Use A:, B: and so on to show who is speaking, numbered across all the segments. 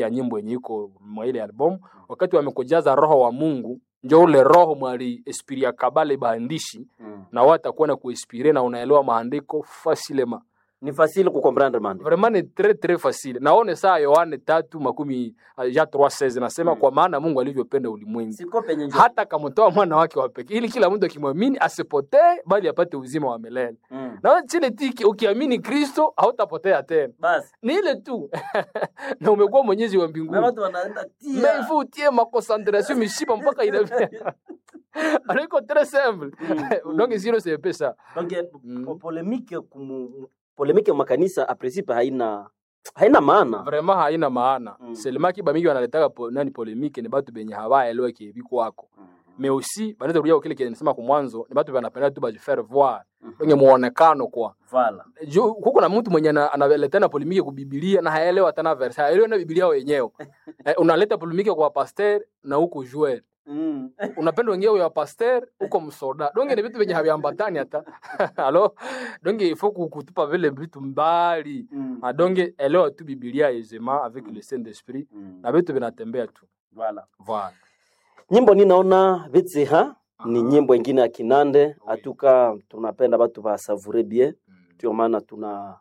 A: ya nyimbo yenye iko mwa ile album wakati wamekujaza roho wa Mungu njo ule roho mwali espiria kabale baandishi
B: Mm.
A: na watakuwa na kuespire na unaelewa maandiko facilement
B: Ni facile kukomprendre mande.
A: vraiment ni très très facile naone saa Yohane tatu makumi ja 3:16 nasema
B: Mm.
A: kwa maana Mungu alivyopenda ulimwengu
B: Siko penye njia.
A: hata kamtoa mwana wake wa pekee ili kila mtu akimwamini asipotee bali apate uzima wa milele
B: Mm.
A: na chile tiki ukiamini Kristo hautapotea tena
B: Basi.
A: ni ile tu na umekuwa mwenyezi wa
B: Na
A: mbinguni
B: watu wanaenda tia.
A: mais il faut utie ma concentration mishipa mpaka ina alors iko très simple
B: Mm.
A: donc sio c'est peu ça
B: Donc
A: Mm.
B: po- polemike kumu polemike makanisa a principe haina haina maana.
A: vraiment haina maana
B: Mm.
A: seulement kiba mingi wanaletaka po, nani polemike ni batu benye hawaelewa kiebi kwako mais aussi banaweza kurudia kile kile nisema kwa mwanzo ni batu banapenda tu bajifaire voir wenye muonekano kwa
B: Vala.
A: juu kuko na mtu mwenye ana- analeta na polemike ku Biblia na haelewa tena verse haelewi na Biblia wenyewe eh, unaleta polemike kwa pasteur na huko joueur
B: Mm.
A: unapenda wengine ya pasteur huko msoda donge ni vitu venye haviambatani hata alo donge il faut ku- kutupa vile vitu mbali
B: Mm.
A: Ah, donge elewa tu Biblia aisément avec le Saint Esprit
B: Mm.
A: na vitu vinatembea tu
B: Vala.
A: voilà
B: Nyimbo ninaona vitsi ha ni
A: Aha.
B: nyimbo ingine ya Kinande
A: Oui.
B: atuka tunapenda batu ba savure bien
A: Mm.
B: ndio maana tuna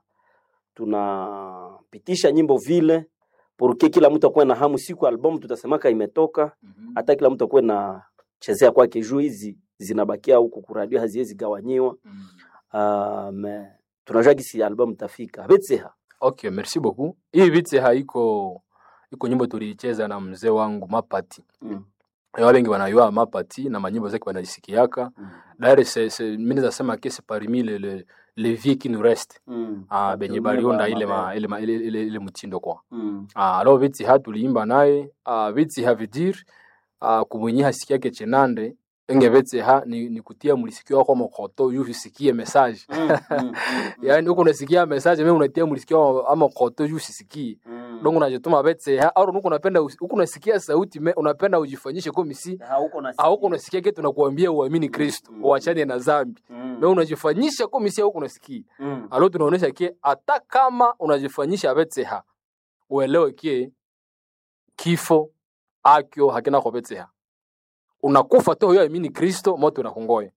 B: tunapitisha nyimbo vile porque kila mtu akuwe na hamu siku album tutasemaka imetoka
A: Mhm.
B: hata kila mtu akuwe na chezea kwake juu hizi zinabakia huku kuradio haziwezi gawanyiwa
A: Mm.
B: uh, me tunajua gisi album tafika betseha
A: okay merci beaucoup hii vite haiko iko nyimbo tuliicheza na mzee wangu Mapati
B: mm.
A: Eh, wale wengi wanayua Mapati na manyimbo zake wanazisikiaka
B: mm.
A: d'ailleurs c'est c'est mimi nasema que c'est parmi les les les vieux qui nous restent
B: mm.
A: ah benye baliunda ile ma, ile, ma, ile, ile, ile mtindo kwa
B: mm.
A: ah alors viti ha tuliimba naye ah viti ha vidir ah kumwenye hasikia ke chenande enge viti ha ni, ni kutia mlisikio wako mokoto yu usikie message
B: mm. mm.
A: yani huko unasikia message mimi unatia mlisikio ama koto yu usisikie
B: mm.
A: donc unajituma viti ha au huko unapenda usi- huko unasikia sauti me, unapenda ujifanyishe kama si
B: hauko na
A: au huko unasikia kitu tunakuambia uamini Kristo
B: Mm.
A: uachane na dhambi
B: mm.
A: na unajifanyisha kama si huko unasikia
B: mm.
A: alo tunaonesha kie hata kama unajifanyisha betseha uelewe kie kifo akyo hakina kwa betseha unakufa tu huyo amini kristo moto unakungoya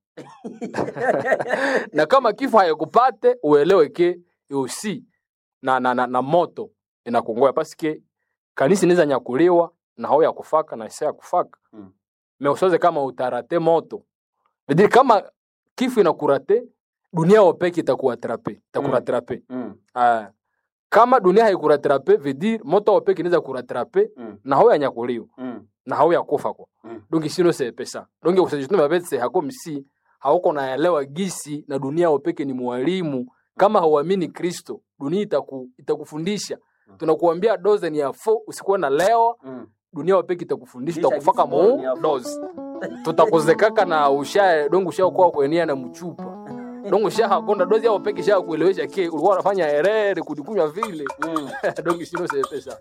A: na kama kifo hayakupate uelewe ke usi na, na, na, na moto inakungoya paske kanisa inaweza nyakuliwa na hao ya kufaka na isa ya kufaka
B: Mm.
A: me usoze kama utarate moto vidiri kama kifo inakurate dunia wopeke itakuatrape itakuratrape
B: mm.
A: Ah, kama dunia haikuratrape vedir moto wopeke inaweza kuratrape
B: mm.
A: na hao yanyakuliwa
B: mm.
A: na hao yakufa kwa
B: Mm.
A: donc sino c'est pesa donc usajituma babetse hako msi hauko naelewa gisi na dunia wopeke ni mwalimu kama hauamini Kristo dunia itaku, itakufundisha tunakuambia doze ni ya fo usikuwe na leo
B: mm.
A: dunia wopeke itakufundisha
B: Kisha
A: itakufaka
B: gisi ni ya
A: mu
B: fo.
A: doze tutakuzekaka na usha dongo usha kwa kuenia na mchupa dongo usha hakonda dozi yao peke sha kuelewesha ke ulikuwa unafanya herere kudikunywa vile
B: mm.
A: dongo sino c'est pesa